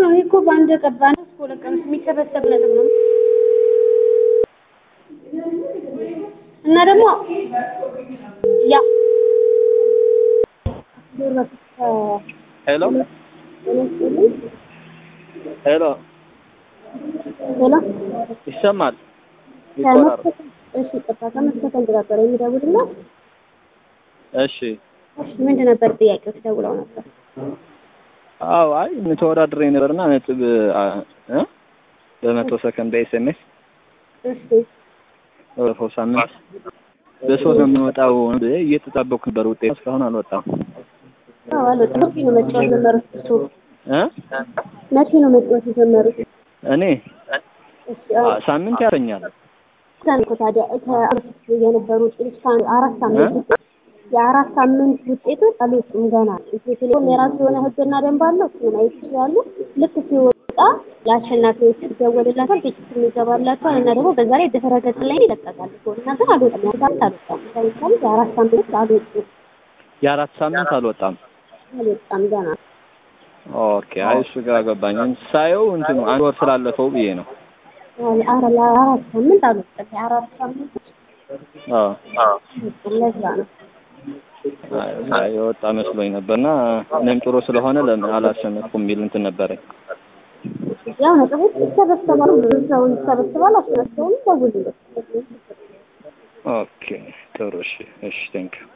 ነው። ይሄ እኮ በአንድ ቀን በአንድ እስከ ሁለት ቀን ውስጥ የሚሰበሰብ ነጥብ ነው እና ደግሞ ያ ሄሎ ሄሎ ሄሎ ይሰማል? ይቆራረጥ። እሺ ቀጥታ ከመስከተል ነበር የሚደውልና እሺ እሺ ምንድን ነበር ጥያቄው? ተደውለው ነበር። አዎ፣ አይ ተወዳድሬ ነበርና ነጥብ አ- እ በመቶ ሰከንድ በኤስኤምኤስ እሺ ባለፈው ሳምንት በሶስት ነው የምንወጣው ብዬ እየተጣበኩ ነበር። ውጤት እስካሁን አልወጣም አዎ አልወጣም። መቼ ነው መጫወት የጀመሩት? እሱ እ መቼ ነው መጫወት የጀመሩት? እኔ እሺ አዎ አ- ሳምንት ያሰኛል። እኮ ታዲያ ከአምስት የነበሩ ውጤቶች ከአንድ አራት ሳምንት ውጤት የአራት ሳምንት ውጤቶች አልወጡም ገና። ኢትዮ ቴሌኮም የራሱ የሆነ ሕግና ደንብ አለው። እሱን ማየት ይችላሉ። ልክ ሲወጣ ለአሸናፊዎች ይደወልላታል፣ ቴክስት ይገባላቸዋል እና ደግሞ በዛ ላይ ድህረ ገጽ ላይ ይለቀቃል። እኮ እና ግን አልወጣም። ያሳምንት አልወጣም። ለምሳሌ የአራት ሳምንት አልወጡም የአራት ሳምንት አልወጣም። አልወጣም ገና። ኦኬ፣ አይ እሱ ጋር ገባኝ። ሳየው እንትኑ አንድ ወር ስላለፈው ብዬ ነው። አረ ለአራት ሳምንት አልወጣም። የአራት ሳምንት አዎ አልወጡም። ለዛ ነው አይ የወጣ መስሎኝ ነበርና እኔም ጥሩ ስለሆነ ለምን አላሸነፍኩም የሚል እንትን ነበረኝ። ያው ነጥቦች ይሰበሰባሉ። ብዙ ሰው ይሰበስባል። አሸናፊውን ደውልለት። ኦኬ ጥሩ። እሺ፣ እሺ፣ ቴንክ